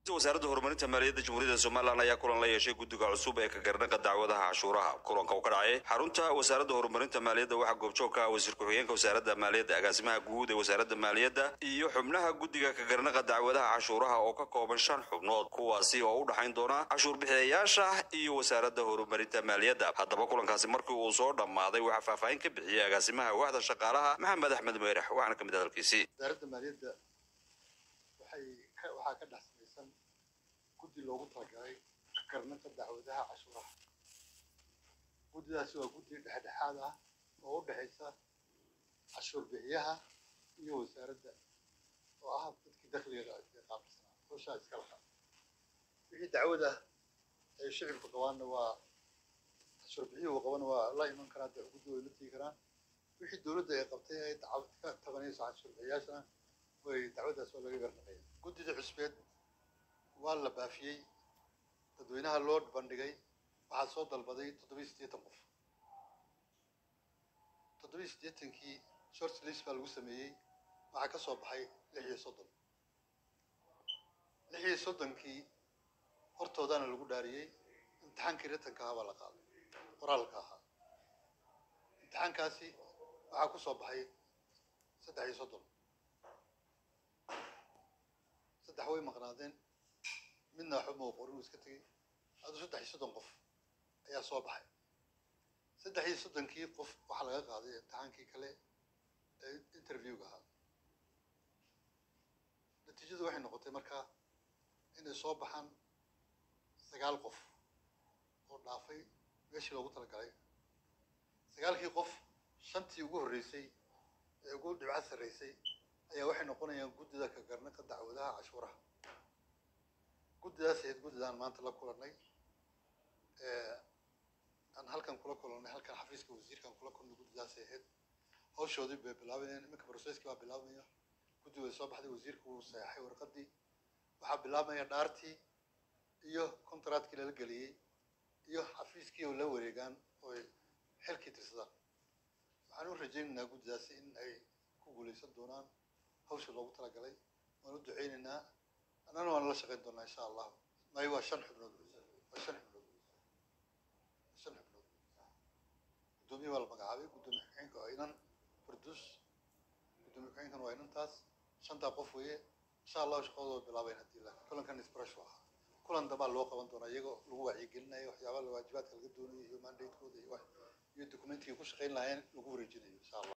wasaaradda horumarinta maaliyadda jamhuuriyadda somalilan ayaa kulan la yeeshay guddiga cusub ee ka garnaqa dacwadaha cashuuraha kulanka uu ka dhacay xarunta wasaaradda horumarinta maaliyadda waxaa goobjoog ka ah wasiir ku-xigeenka wasaaradda maaliyadda agaasimaha guud ee wasaaradda maaliyadda iyo xubnaha guddiga ka garnaqa dacwadaha cashuuraha oo ka kooban shan xubnood kuwaasi oo u dhaxayn doona cashuur bixiyayaasha iyo wasaaradda horumarinta maaliyadda haddaba kulankaasi markii uu soo dhammaaday waxaa faahfaahin ka bixiyey agaasimaha waaxda shaqaalaha maxamed axmed meyrax waxaana ka mid hadalkiisii wasaaradda maaliyadda waxay ka waxaa ka dhex samaysan guddi loogu talagalay karnanta dacwadaha cashuuraha guddidaasi waa guddi dhexdhexaad ah oo u dhexaysa cashuur bixiyaha iyo wasaaradda oo ah dadkii dakhliga qaabilsanaa hawshaa iska lahaa wixii dacwada ay shicibku qabaanna waa cashuur bixiyuhu qabana waa la iman karaa dee guddi way la tegi karaan wixii dowladda ay qabtay ay dacwad ka tabanayso cashuur bixiyaashana way dacwadaas waa laga garnaqaya guddida cusbeed waa la baafiyey dadweynaha loo bandhigay waxaa soo dalbaday toddobiyi siddeetan qof toddobiyi siddeetankii short list baa lagu sameeyey waxaa ka soo baxay lix iyo soddon lix iyo soddonkii hortoodaana lagu dhaariyey imtixaankii ritanka ahaa baa la qaaday qoraalka ahaa imtixaankaasi waxaa ku soo baxay saddex iyo soddon saddex way maqnaadeen midna waxba mau qorin uu iska tegey aduu saddex iyo soddon qof ayaa soo baxay saddex iyo soddonkii qof waxaa laga qaaday imtixaankii kale ee interviewga ahaa natiijadu waxay noqotay markaa inay soo baxaan sagaal qof oo dhaafay meeshii loogu talagalay sagaalkii qof shantii ugu horreysay ee ugu dhibco sarreysay ayaa waxay noqonayaan guddida ka garnaqa dacwadaha cashuuraha guddidaas ahayd guddidaan maanta la kulannay aan halkan kula kulannay halkan xafiiska wasiirkaan kula kulnay guddidaasay ahayd hawshoodii bay bilaabanayeen iminka brocesskii baa bilaabmaya guddi way soo baxday wasiirku wuu saxeexay warqaddii waxaa bilaabmaya dhaartii iyo contractkii lala geliyey iyo xafiiskii oo la wareegaan oo ay xilkii tirsadaan waxaan u rajaynaynaa guddidaasi in ay ku guulaysan doonaan hawsha loogu talagalay waan u duceynaynaa annana waan la shaqayn doonaa insha allahu maayo waa shan xubnood waa shan xubnood shan xubnood guddoomiye baa la magacaabay guddoomiye ku-xigeenka waa inan farduus guddoomiye ku-xigeenkan waa inantaas shantaa qof weeye insha allahu shaqadooda way bilaabayn haddii la kulankan isbarashu ahaa kulan dambaa loo qaban doonaa iyagoo lagu wacyigelinayo waxyaabaha waajibaadka laga doonayo iyo mandatekooda iyo wax iyo documentigay ku shaqayn lahaayeen lagu wareejinayo insha allah